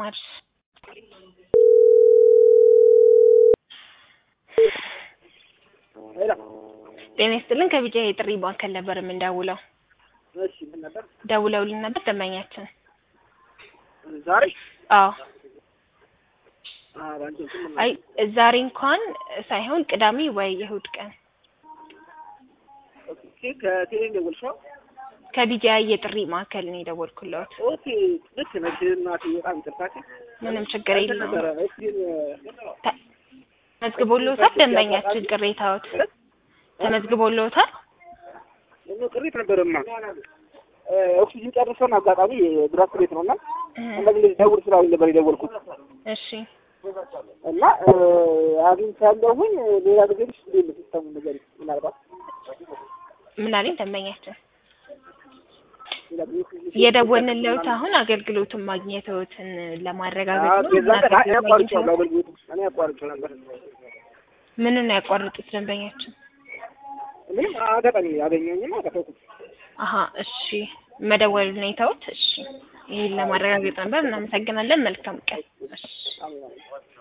ማርሽ ሄሎ ጤና ይስጥልን ከቢጫ የጥሪ ማዕከል ነበር የምንደውለው። እሺ ምን ነበር ደውለውልን ነበር ደንበኛችን። ዛሬ አዎ ኧረ አንቺ እንትን ምን አይ ዛሬ እንኳን ሳይሆን ቅዳሜ ወይ የእሑድ ቀን ኦኬ ከቴሌ ደወልሽው ከቢጃ የጥሪ ማዕከል ነው የደወልኩለት። ኦኬ ልክ ነሽ እናቴ በጣም ይቅርታ ምንም ችግር እንትን የለውም። ነበረ እስኪ ተ- ተመዝግቦልዎታል? ደንበኛችን ቅሬታዎት ተመዝግቦልዎታል? እኔ ቅሪት ነበረማ እ ኦክሲጅን ጨርሰን አጋጣሚ ድራፍት ቤት ነውና እንደዚህ ደውል ስላሉኝ ነበር የደወልኩት እሺ እና እ አግኝቻለሁኝ ሌላ ጊዜ ልሽ እንዴት ነው ሲስተሙ ነገር ምናልባት ምን አለኝ ደንበኛችን ሌላ ጊዜ ኦክሲጅን የደወልንልዎት አሁን አገልግሎቱን ማግኘትዎትን ለማረጋገጥ አዎ ነው። የዛን ቀን እኔ እና አቋርጬዋለሁ አገልግሎቱ እኔ አቋርጬው ነበር ምንን ነው ያቋረጡት ደንበኛችን? እኔም አጋጣሚ ያገኘኝና ተፈኩት አሀ እሺ መደወል ሁኔታዎት እሺ ይህን ለማረጋገጥ ነበር። እናመሰግናለን። መልካም ቀን። እሺ አሜን